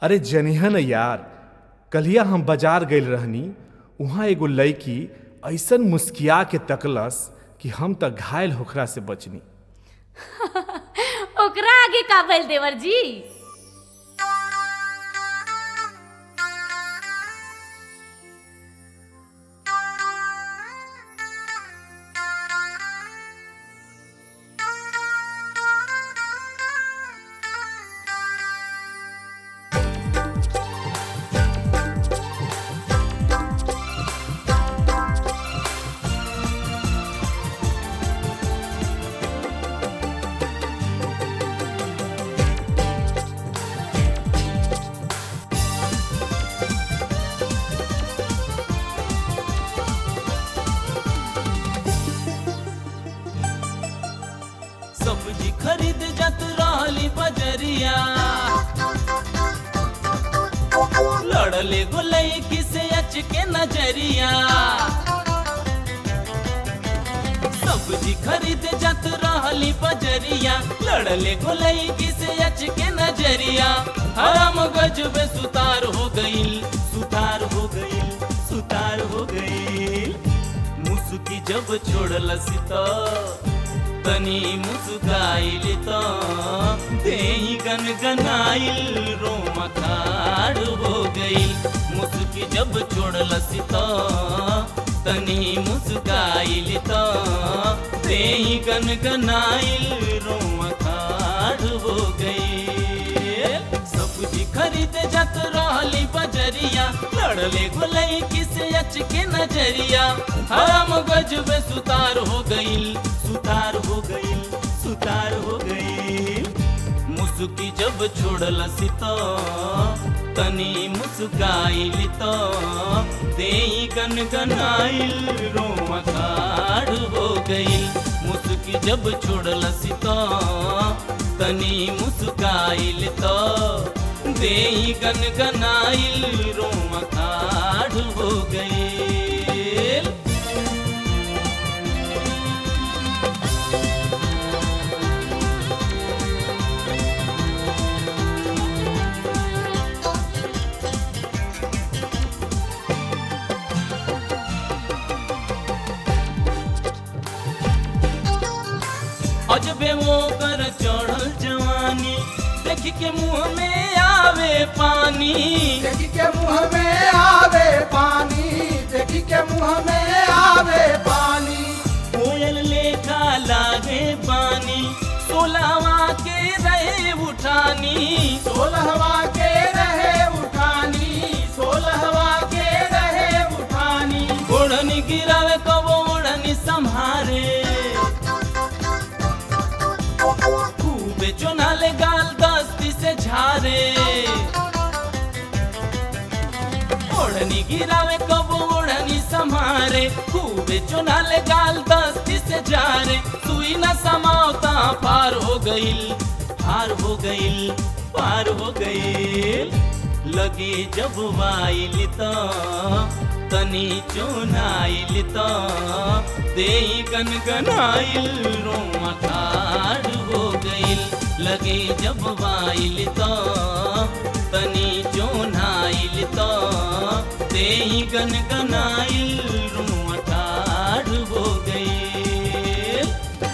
अरे जनिहन यार कल्हिया हम बाजार गइल रहनी उहाँ एगो लड़की ऐसन मुस्किया के तकलस कि हम त घायल होखरा से बचनी ओकरा आगे का भइल देवर जी सब्जी खरीद जत रहली बजरिया लड़ले गोलई किसे अच के नजरिया सब्जी खरीद जत रहली बजरिया लड़ले गोलई किसे अच के नजरिया हराम गजबे सुतार हो गईल सुतार हो गईल सुतार हो गईल मुसुकी जब छोड़लसी तो तनी मुस्काइल त देही गन गनाइल रोम खाड़ हो गईल मुस्की जब छोड़लसी त तनी मुस्काइल त देही गन गनाइल रोम खाड़ हो गईल सब्जी खरीद जत रहली बजरिया लड़ले गोलई किसे अच के नजरिया हराम गजबे सुतार हो गईल सुतार हो गईल सुतार हो गईल मुसुकी जब छोड़लसी तो तनी मुस्काइल तो देई गन गनाइल रोम खाड़ हो गईल मुसुकी जब छोड़लसी तो तनी मुस्काइल तो देई गन गनाइल रोम खाड़ हो गईल अजबे वो कर चढ़ल जवानी देख के मुंह में आवे पानी देखी के मुंह में आवे पानी देखी के मुंह में आवे पानी कोयल लेखा लागे पानी सोलावा के रहे उठानी सोलहवा के रहे उठानी सोलहवा के रहे उठानी ओढ़नी गिरावे कबो ओढ़नी संभारे खूबे चुनाले गाल दस्ती से झारे ओढ़नी गिरावे कबो ओढ़नी संभारे खूबे चुनाले गाल दस्ती से झारे सुई न समावता पार हो गईल पार हो गईल पार हो गईल लगे जब वाइल त तनी चुनाइल त देई गन गनाइल रोमा खाड़ हो गईल लगे जब वाइल त तनी चुनाइल त देई गन गनाइल रोमा खाड़ हो गईल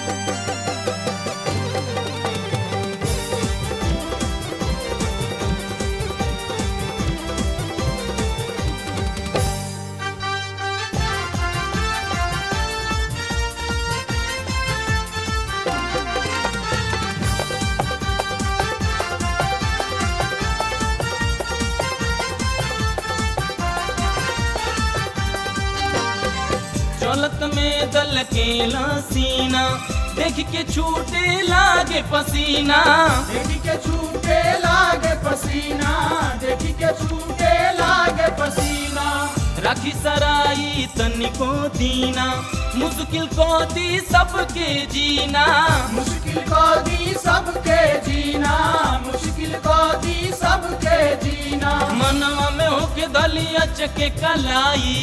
चलत में दल के सीना देख के छूटे लागे पसीना देखी के छूटे लागे पसीना देखी के छूटे लागे पसीना राखी सराई तनिको दीना मुश्किल को दी सबके जीना मुश्किल को दी सबके जीना मुश्किल को दी सबके जीना मनवा में होके दलिया चके कलाई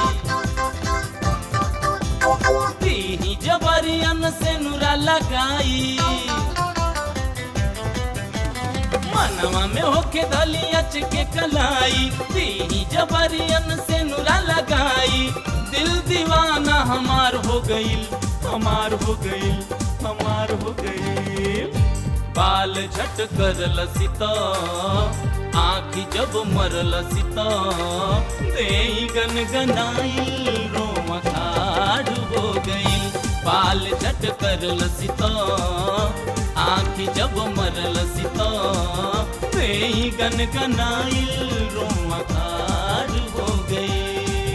दीही जबरियन से नुरा लगाई मनवा में होके धली अच के कलाई दी जबरियन से नुरा लगाई दिल दीवाना हमार हो गईल हमार हो गईल हमार हो गईल बाल झट कर लसिता आखी जब मर लसिता दे गन गनाइल रोम खाड़ हो गईल बाल झट कर लसिता आखी जब मर लसिता दे गन गनाइल रोम खाड़ हो गईल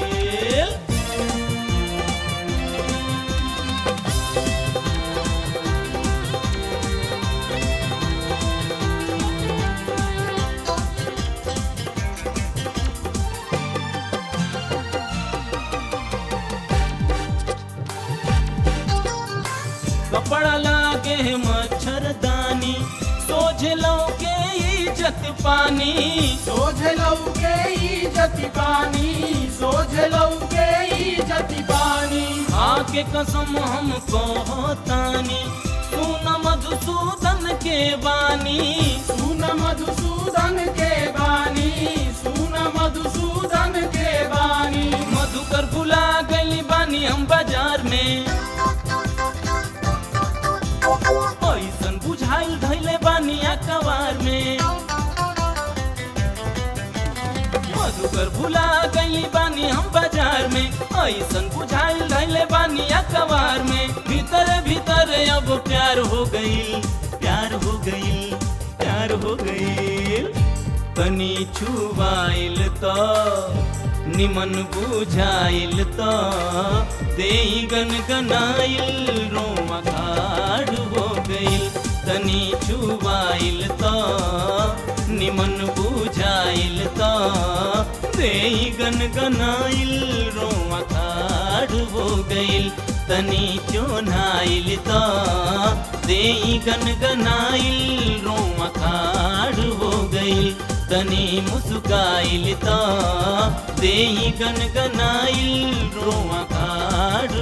कपड़ा लागे मच्छरदानी सोझ के इज्जत पानी सोझ लौके ई जति पानी सोझ लौके ई जति पानी आके कसम हम कहतानी सुन मधुसूदन के बानी सुन मधुसूदन के बानी सुन मधुसूदन के बानी मधुकर भुला गई बानी हम बाजार में ऐसन बुझाइल धैले बानी अखबार में मधुकर भुला गई बानी हम बाजार में ऐसन बुझाइल धैले बानी अखबार में भीतर भीतर अब प्यार हो गई प्यार हो गई प्यार हो गई तनी छुबाइल तो निमन बुझाइल तो दे गन गनाइल रोमा खाड़ हो गइल तनी छुबाइल तो निमन बुझाइल तो दे गन गनाइल रोमा खाड़ हो गइल तनी चोनाइल तो दे गन गनाइल रोमा खाड़ हो गइल तनी मुस्काइल तो दे गन गनाइल रोमा खाड़